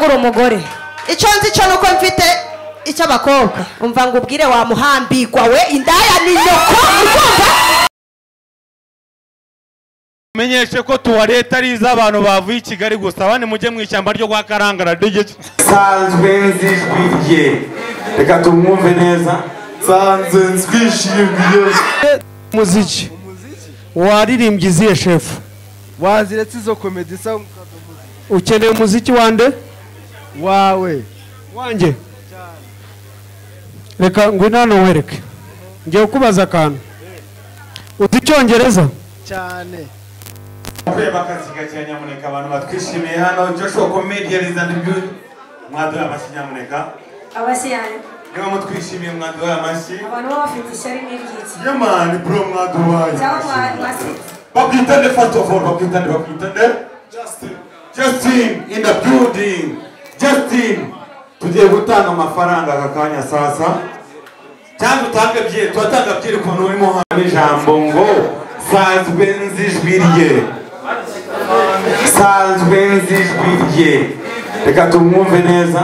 uri umugore icyo nzi cyo ni uko mfite icy'abakobwa umva ngo ubwire wamuhambirwa we indaya ni nyoko urumva menyeshe ko tuwareta ari iz'abantu bavuye i kigali gusa abandi mujye mu ishyamba ryo kwa karangara digiti nsanzwe nzijwi rye reka tumwumve neza nsanzwe nzwishimiye umuziki waririmbye izihe shefu waziretse izo komedi isa ukeneye umuziki wande wawe wanjye reka ngwino hano wereke ngiye kukubaza akantu uzi icyongereza cyane kureba akazi gakeya nyamuneka abantu batwishimiye hano joshua comedian is and beauty mwaduha amashyi nyamuneka abashyirahamwe niba mutwishimiye mwaduha amashyi abantu baba bafite ishyari n'ibyiza yamani bro mwaduhaye cyangwa amashyi mwasetse bakwitande first of all bakwitande bakwitande justin justin in the building justin tugiye gutanga amafaranga aka kanya sasa cyangwa utange byeri turatanga byeri ukuntu urimo hano ijambo ngo sanzwe nzi ijwi rye sanzwe nzi ijwi rye reka tumwumve neza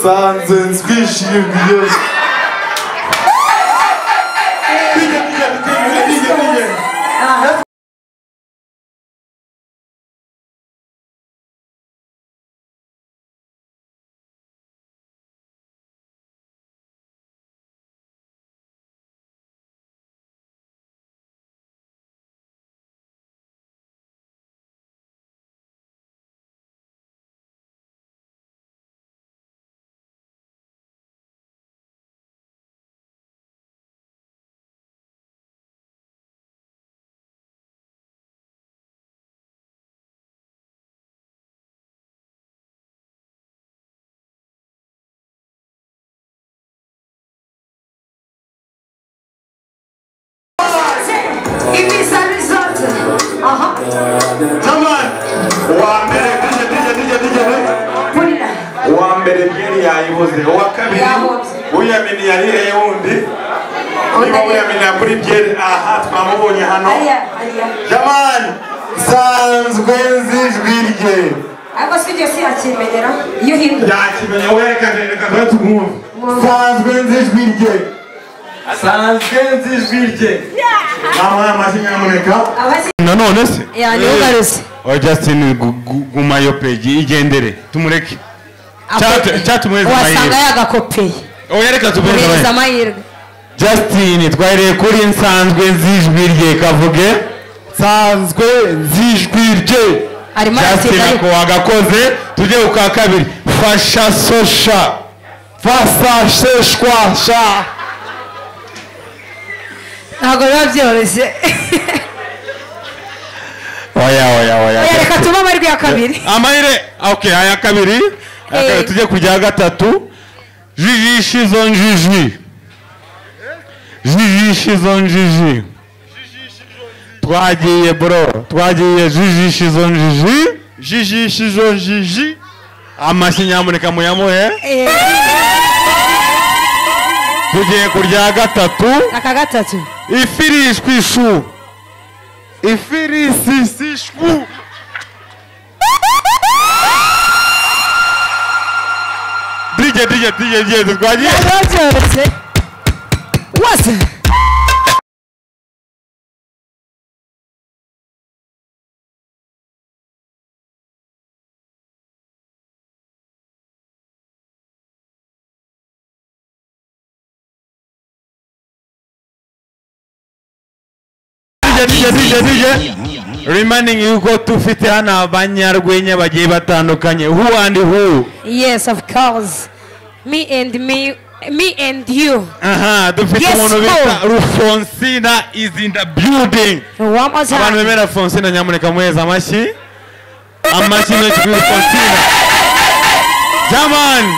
sanzwe nzwishimiye bijye bijye bijye bijye bijye ibiza bizoza aha Jamani, uwa mbere dije dije dije dije dije. burira uwa mbere byeri yayibuze uwa kabiri Yahoze. uyamini yariye wundi niba uyamini yakuri byeri aha twamubonye hano ariya ariya jamani nsanzwe nzi ijwi rye ariko si ibyo si yakimenyera iyo uhinduye yakimenye werekane reka tuba tumwumve nsanzwe nzi ijwi rye nsanzwe nzi ijwi rye mwamuhaye amashyi nyamuneka abashyirahamwe nanone se yanyugarutse oya justin gu- gu- guma iyo peji igendere tumureke Cyatu- cyatumuhereza wasanga amahirwe. yagakopeye oya reka muhereza tubereye amahirwe justin twahereye kuri nsanzwe nzijwi rye kavuge nsanzwe nzijwi rye Arimo justin aratinda ariko. ako wagakoze tujye ku kwa kabiri fasha sosha fasha seshwa sha ntabwo biba byoroshye oya oya oya Oya, reka tuba amajwi ya kabiri amahire okay aya kabiri aya kabiri Eh. tujye ku rya gatatu jijishi zo njiji jijishi zo njiji twagiye bro twagiye jijishi zo njiji jijishi zo njiji amashyi nyamuneka muyamuhe Eh, tugiye ku rya gatatu aka gatatu ifirishwi ishu ifirisisishwu dirige dirige dirige dirige twagiye ntabwo biba byoroshye wose dirige dirige dirige rimaningi yuko dufite hano abanyarwenya bagiye batandukanye who and who yes of course me and me me and you aha dufite Yes, umuntu bita who? rufonsina is in the building one more abantu time bemera fonsina nyamuneka muheza amashyi amashyi ntoki kuri fonsina jamani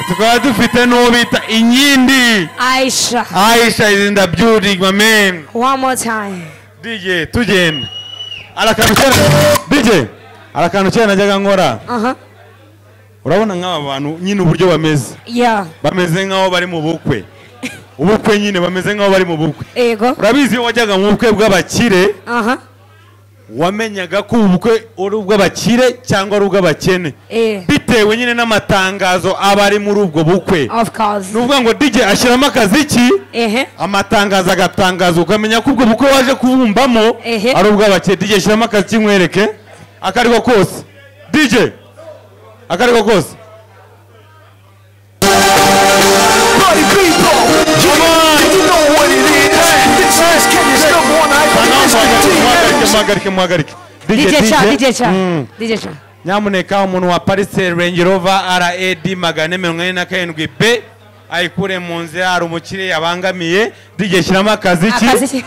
tukaba dufite n'uwo bita inkindi aisha aisha is in the building my man one more time dj tugenda hari akantu kera dj hari akantu kera najyaga nkora aha urabona nk'aba bantu nyine uburyo bameze yeah bameze nk'aho bari mu bukwe ubukwe nyine bameze nk'aho bari mu bukwe ego urabizi iyo wajyaga mu bukwe bw'abakire aha wamenyaga ko ubukwe ari ubw'abakire cyangwa ari ubw'abakene Eh. bitewe nyine n'amatangazo aba ari muri ubwo bukwe Of course. ni ukuvuga ngo dj ashyiramo akaziki Ehe. amatangazo agatangazwa ukamenya ko ubwo bukwe waje kubumbamo Ehe. ari ubw'abakire dj shyiramo akazi kimwereke ako ari ko kose dj ako ari ko kose muhagarike muhagarike muhagarike DJ cha, DJ cha. DJ cha. nyamuneka umuntu wa pariseri rengi rova rad magana ane mirongo ine na karindwi b ayikure mu nzira hari umukire yabangamiye dj shyiramo akaziki Akazi ki?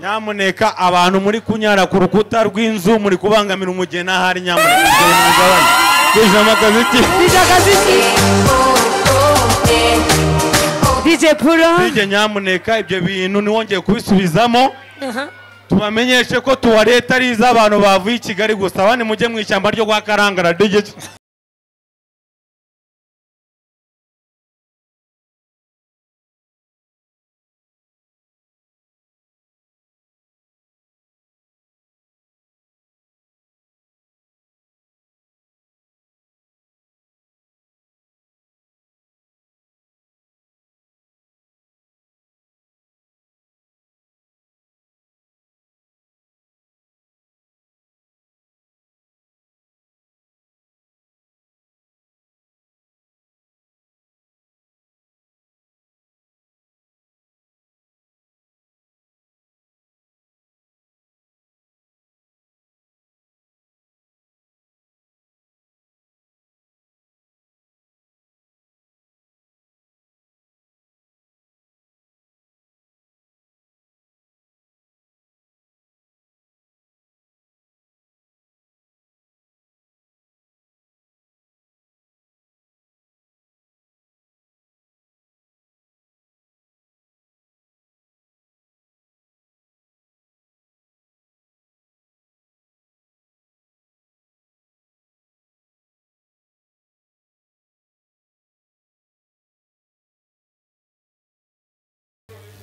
nyamuneka abantu muri kunyara ku rukuta rw'inzu muri kubangamira umugeni ahari nyamuneka mugere mu migabane dj shyiramo akaziki DJ akazi ki? DJ Puro. dj nyamuneka ibyo bintu ntiwongeye kubisubizamo Aha. tubamenyeshe ko tuwareta ari iz'abantu bavuye i kigali gusa abandi mujye mu ishyamba ryo kwa karangara dj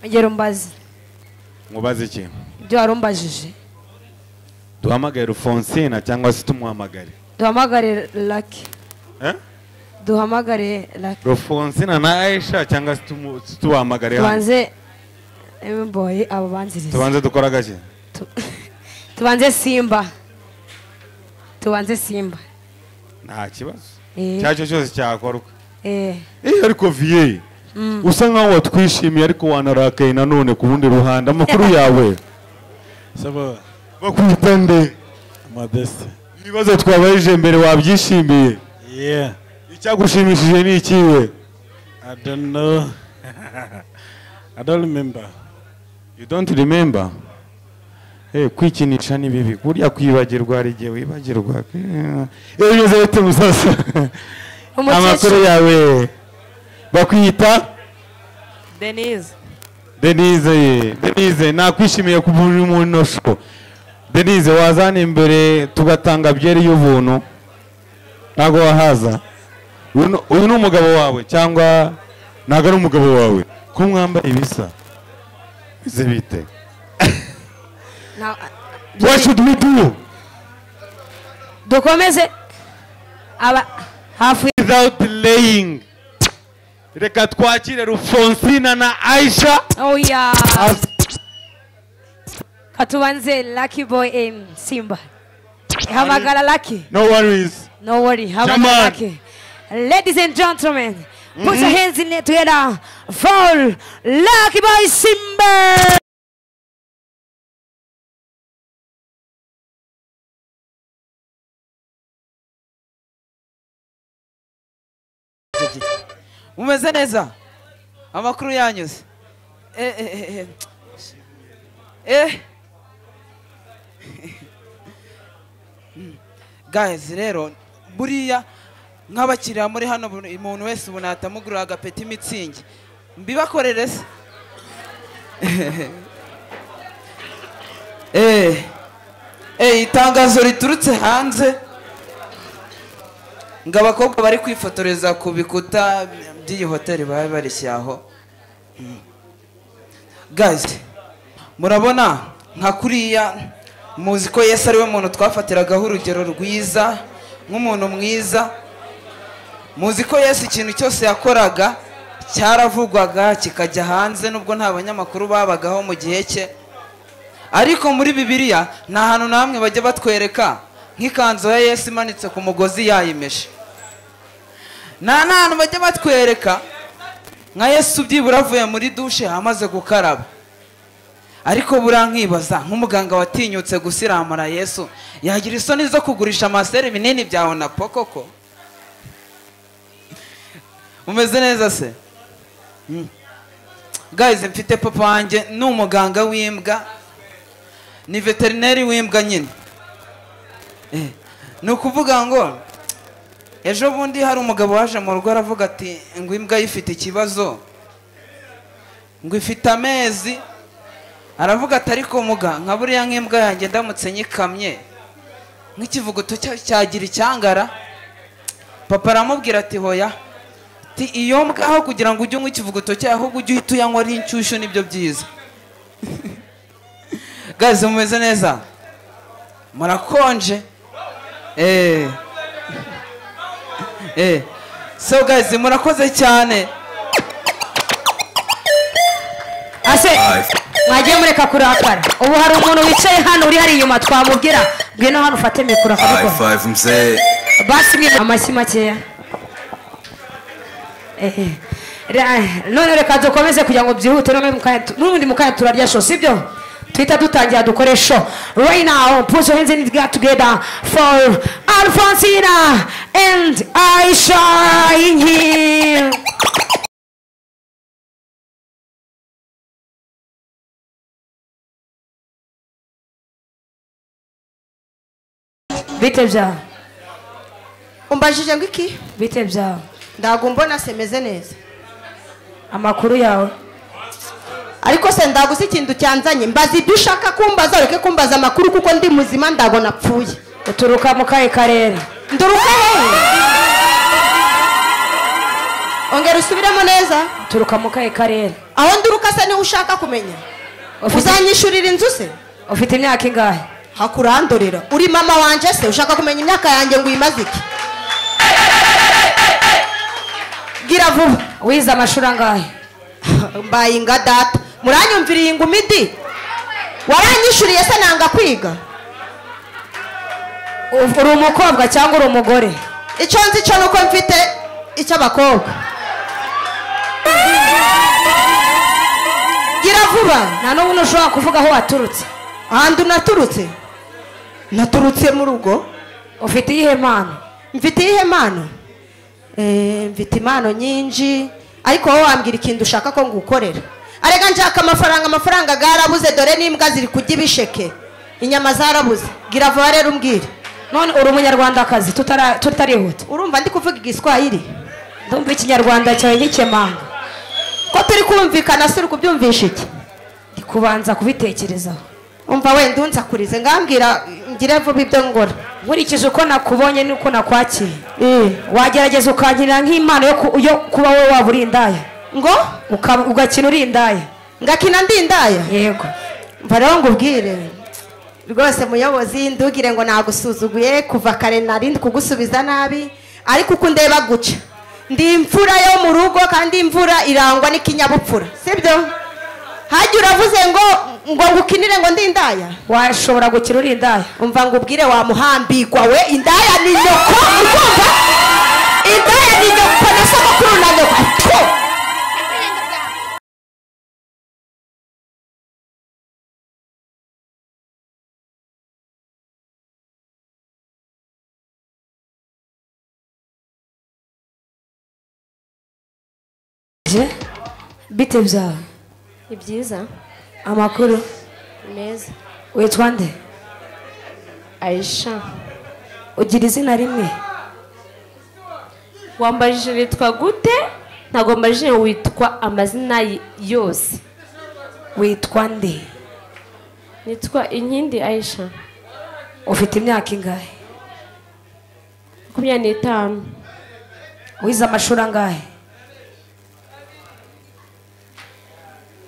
Ongera umbaze. mubaze iki Ibyo wari umbajije. duhamagare rufonsina cyangwa se tumuhamagare Duhamagare Lucky. Eh? Duhamagare Lucky. rufonsina na aisha cyangwa se tumu- tubahamagare hano Tubanze M-Boy abo banziriza. tubanze dukora gake Tu- Tubanze Simba. Tubanze Simba. nta kibazo Eh. icyo ari cyo cyose cyakorwa Eh. Eh, ariko viye usa nkaho watwishimiye ariko wanarakaye nanone ku rundi ruhande amakuru yawe saba bakwita nde modeste ibibazo twabarije mbere wabyishimiye yeah icyagushimishije ni ikiwe i don't know i don't remember you don't remember Eh, kwikinisha ni bibi burya kwibagirwa hari igihe wibagirwa Eh, bimeze bite musasa amakuru Umukecuru. yawe bakwita Denise. denise ye denise nakwishimiye ku buri muntu sho denise wazana imbere tugatanga byeri y'ubuntu ntabwo wahaza Uyu ni- uyu ni umugabo wawe cyangwa ntabwo ari umugabo wawe ko mwambaye ibisa bize bite Na- what should we do Dukomeze. Aba hafi without delaying reka twakire rufonsina na aisha oya katubanze lucky boy em simba hamagara lucky no worries no worry Come on. hamagara lucky ladies and gentlemen put your hands in it together for lucky boy simba mumeze neza amakuru yanyuze Eh, eh, eh, eh. Eh. guys rero buriya nk'abakiriya muri hano buri- umuntu wese ubu natamugurira agapeti mitsingi mbibakorere se Eh. Eh, itangazo riturutse hanze ngo abakobwa bari kwifotoreza ku bikuta by'iyi hoteli bari barishyize aho Mm. guys murabona nka kuriya muzi ko yesu ariwe muntu twafatiragaho urugero rwiza nk'umuntu mwiza muzi ko yesu ikintu cyose yakoraga cyaravugwaga kikajya hanze nubwo nta banyamakuru babagaho mu gihe cye ariko muri bibiliya nta hantu na hamwe bajya batwereka nk'ikanzu ya yesu imanitse ku mugozi yayimeshe nta n'ahantu bajya batwereka nka yesu byibura avuye muri dushe amaze gukaraba ariko burankibaza nk'umuganga watinyutse gusiramura yesu yagira isoni zo kugurisha amaseri binini bya onapo koko umeze neza se Mm. guys mfite papa wanjye ni umuganga w'imbwa ni veterineri w'imbwa nyine Eh, ni ukuvuga ngo ejo bundi hari umugabo waje mu rugo aravuga ati ngo imbwa ye ifite ikibazo ngo ifite amezi aravuga ati ariko muga nka buriya nk'imbwa yanjye ndamutse nyikamye nk'ikivuguto cya- cyagira icyangara papa aramubwira ati hoya ati iyo mbwa aho kugira ngo ujye unywa ikivuguto cyayo ahubwo ujye uhita uyanywa ari inshyushyu nibyo byiza gaze mumeze neza murakonje eh eh so guys murakoze cyane ase mwagiye mureka kurakara ubu hari umuntu wicaye hano uri hariya inyuma twamubwira ngwino hano ufate mikoro akabikora five mzee basi mwe amashyi makeya Ehe. Ra- none reka dukomeze kugira ngo byihute none mu kanya tu- n'ubundi mu kanya turarya sho sibyo tuhita dutangira dukore sho right now put your hands in the air together for alfonsina and aisha in here bite byawe umbajije ngo iki bite byawe ndago mbona semeze neza amakuru yawe ariko se ndaguze ikintu cyanzanye mbaza ibyo ushaka kumbaza ureke kumbaza amakuru kuko ndi muzima ndago napfuye uturuka mu kahe karere nduruka hehe ongera usubiremo neza uturuka mu kahe karere aho nduruka se niho ushaka kumenya ufite, uzanyishurira inzu se ufite imyaka ingahe hakurandurira uri mama wanje se ushaka kumenya imyaka yanjye ngo uyimaze iki bwira vuba wize amashuri angahe mbaye inga data muranyumvira iyi ngumi di waranyishuriye se nanga kwiga uri umukobwa cyangwa uri umugore icyo nzi cyo nuko mfite icy'abakobwa gira vuba nta n'ubu ntushobora kuvuga aho waturutse ahantu naturutse naturutse mu rugo ufite iyihe mpano mfite iyihe mpano Eh, mfite impano nyinshi ariko wowe wambwira ikintu ushaka ko ngukorera arega nshaka amafaranga amafaranga garabuze dore n'imbwa ziri kurya ibisheke inyama zarabuze gira vuba rero umbwire none uri umunyarwandakazi tutara- tutarihuta urumva ndi kuvuga igiswahili ndumva ikinyarwanda cyawe nk'ikemanga ko turi kumvikana si uri kubyumvisha iki ndi kubanza kubitekerezaho umva wenda unsakurize ngambwira ngire vuba ibyo ngora nkurikije uko nakubonye n'uko nakwakira wagerageza ukankirira nk'impano yo ku- yo kuba wowe waba uri indaya ngo Ukaba- ugakina uri indaya ngakina ndi indaya yego mva rero ngubwire rwose muyobozi ndugire ngo nagusuzuguye kuva kare nari ndi kugusubiza nabi ariko uko undeba guca ndi imfura yo mu rugo kandi imvura irangwa n'ikinyabupfura sibyo hajya uravuze ngo ngo ngukinire ngo ndi indaya washobora gukina uri indaya umva ngubwire wamuhambirwa we indaya ni nyoko urumva indaya ni nyoko na sogokuru na nyoko Tfu! Je? bite byawe ni byiza amakuru ni meza witwa nde ayisha ugira izina rimwe wambajije witwa gute ntabwo wambajije witwa amazina y- yose witwa nde nitwa inkindi ayisha ufite imyaka ingahe makumyabiri n'itanu wize amashuri angahe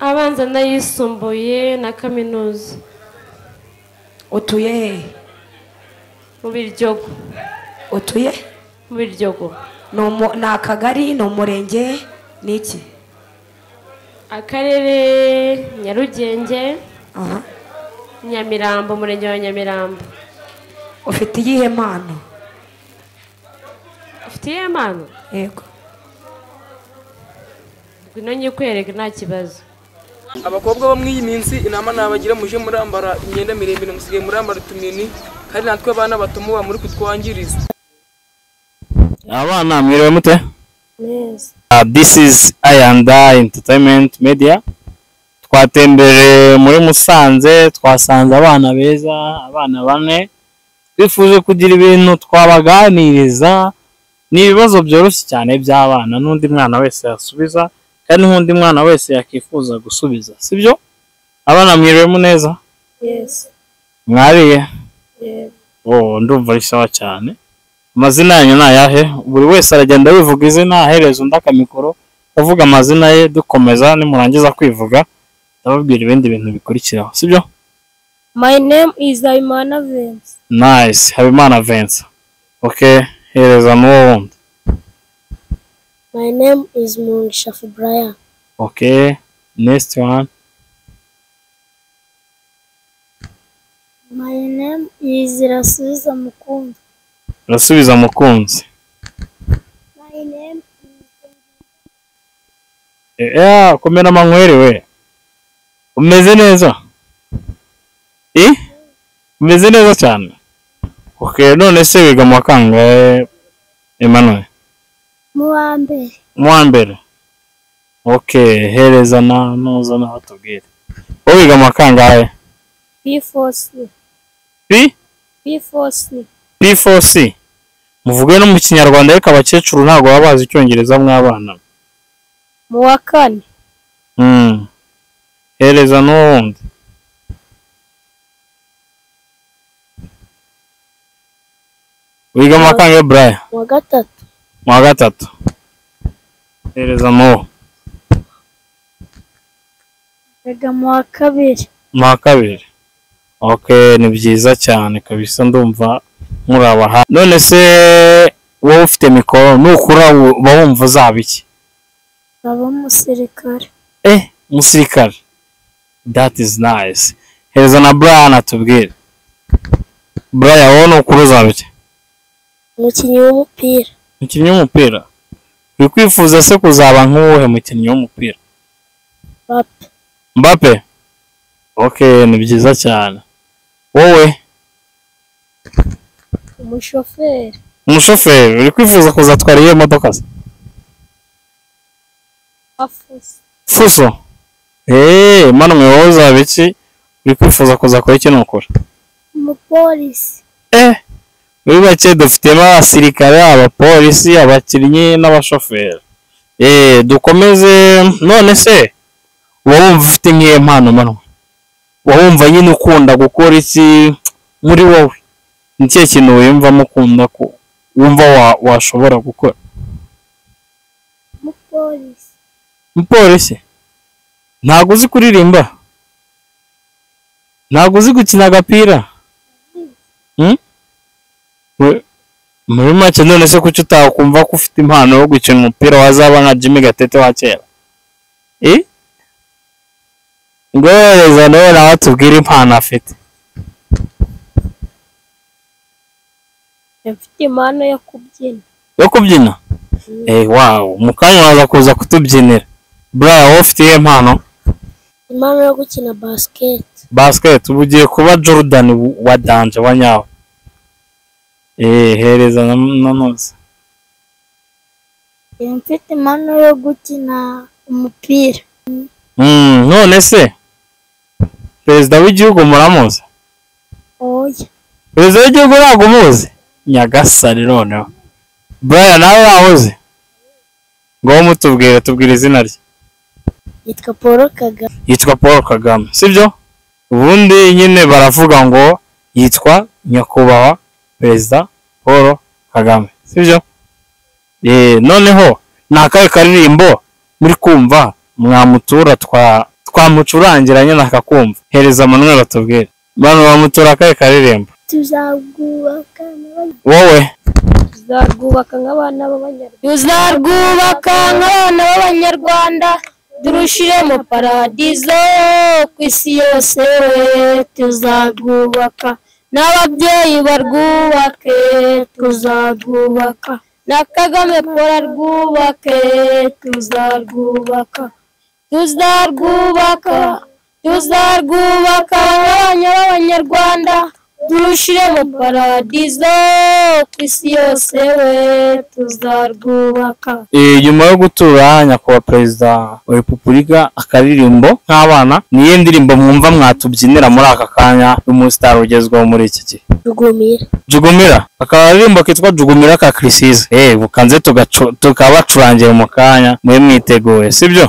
abanza n'ayisumbuye na kaminuza utuye hehe mu biryogo utuye mu biryogo ni umu- ni akagari ni umurenge ni iki akarere nyarugenge aha nyamirambo umurenge wa nyamirambo ufite iyihe mpano ufite iyihe mpano yego ngwino nyikwereke nta kibazo abakobwa bo muri iyi minsi inama nabagira muje murambara imyenda miremire musigaye murambara utumini kandi natwe abana bato muba muri kutwangiriza abana mwiriwe mute Uh, this is ayanda entertainment media twatembereye muri musanze twasanze abana beza abana bane twifuje kugira ibintu twabaganiriza ni ibibazo byoroshye cyane by'abana n'undi mwana wese yasubiza kandi n'undi mwana wese yakifuza gusubiza sibyo abana mwiriwemo neza mwariye oh, ndumva ari sawa cyane amazina yanyu ni ayahe buri wese aragenda yivuga izina ahereza undi akamikoro avuga amazina ye dukomeza nimurangiza kwivuga ndababwira ibindi bintu bikurikiraho sibyo My name is Aimana Vince. nice habimana vincent okay hereza n'uwo wundi My name is Mungisha Fibraya. okay next one My name is Rasubiza Mukunda. urasubiza mukunzi My name Eh, eh, komera amanywere we umeze neza Eh? umeze neza cyane okay none se wiga mu wa kangahe emmanuel mu wa mbere. mu wa mbere okay hereza na nuza na batubwire wowe wiga mu wa kangahe P4C. P? P4C. p4c muvuge no mu kinyarwanda ariko abakecuru ntabwo baba bazi icyongereza mw'abana Mu wa kane. Mm. Hereza n'uwundi. Wiga mu wa kangahe Brian? Mu wa gatatu. Mu wa gatatu. Hereza n'uwo. Biga mu wa kabiri. Mu wa kabiri. Okay, ni byiza cyane kabisa ndumva muri abaha. None se wowe ufite mikoro nukura wu- uba wumva uzaba iki? Nkaba umusirikare. Eh, umusirikare. That is nice. Hereza na Brian atubwire. Brian wowe nukura uzaba iki? Umukinnyi w'umupira. umukinnyi w'umupira uri kwifuza se kuzaba nk'uwuhe mukinnyi w'umupira Papa. mbape okay ni byiza cyane wowe Umushoferi. umushoferi uri kwifuza kuzatwara iyo modoka se Afuso. fuso eee mwana mwe wowe uzaba iki uri kwifuza kuzakora iki nukora Umupolisi. eh muri bake dufitemo abasirikare abapolisi abakinnyi n'abashoferi eee dukomeze none se uba wumva ufite nk'iyo mpano mwana uba wumva nyine ukunda gukora iki muri wowe ni ikihe kintu wiyumvamo ukunda ko wumva wa- washobora gukora Umupolisi. umupolisi ntabwo uzi kuririmba ntabwo uzi gukina agapira Hmm? We- muri make none se kuki utakumva ko ufite impano yo gukina umupira wazaba nka jimmy gatete wa kera Eh? ngohereza nawe nawe tubwire impano afite Mfite impano yo kubyina. yo kubyina eh wawu mu kanya waza kuza kutubyinira buraya wowe ufite iyihe mpano Impano yo gukina basket. basiketi ubu ugiye kuba jordan wa danje wa nyawe eh hereza na nanose Mfite impano yo gukina umupira. Mm, none se perezida w'igihugu muramuzi Oya. perezida w'igihugu ntabwo umuzi nyagasani noneho buraya nawe wahoze ngaho mutubwire tubwire izina rye Yitwa Paul Kagame. yitwa paul kagame sibyo ubundi nyine baravuga ngo yitwa nyakubahwa perezida paul kagame sibyo Eh, noneho ni akahe karirimbo muri kumva mwamutura twa twamucurangiranye nakakumva hereza manuel atubwire bano bamutura akahe karirimbo tuzarwubaka nk'aba- wowe tuzarwubaka nk'abana b'abanyarwanda tuzarwubaka nk'abana b'abanyarwanda durushiremo paradizo ku isi yose tuzarwubaka n'ababyeyi barwubake tuzarwubaka na kagame paul arwubake tuzarwubaka tuzarwubaka tuzarwubaka abanya b'abanyarwanda turushiremo paradizo ku isi yose we tuzarwubaka Eh, nyuma yo gutura nyakubahwa perezida wa repubulika akaririmbo nk'abana niyo ndirimbo mwumva mwatubyinira muri aka kanya y'umusitari ugezweho muri iki gihe tugumira jugumira akaririmbo kitwa jugumira ka kirisizi eh bukanze tugacu- tukabacurangira mu kanya muri mwiteguye sibyo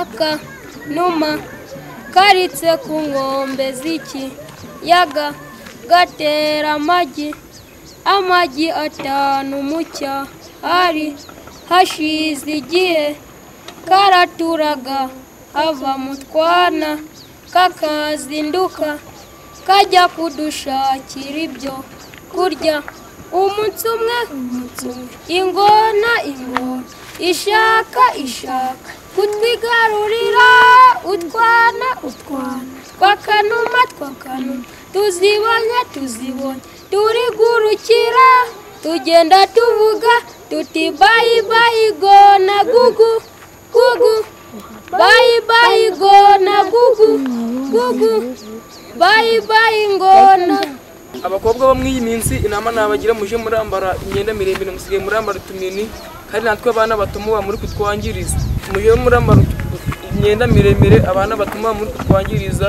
aka numa karitse ku nkombe z'iki yaga gatera amagi amagi atanu mu cya hari hashize igihe karaturaga hava mu twana kakazinduka kajya kudushakira ibyo kurya umunsi umwe umunsi umwe ingona ingona ishaka ishaka kutwigarurira utwana utwana twakanuma twakanuma tuzibonye tuzibonye turigurukira tugenda tuvuga tuti bayi bayi gona gugu gugu bayi bayi gona gugu gugu bayi bayi ngona abakobwa bo muri iyi minsi inama nabagira muje murambara imyenda miremire musigaye murambara utunini kandi natwe abana batuma muri kutwangiriza mujye murambara imyenda miremire abana batuma muri kutwangiriza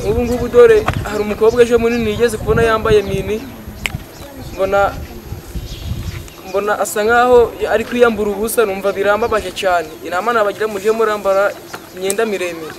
ubu ngubu dore hari umukobwa ejo munini yigeze kubona yambaye mini mbona mbona asa nkaho ari kwiyambura ubusa numva birambabaje cyane inama nabagira muje murambara imyenda miremire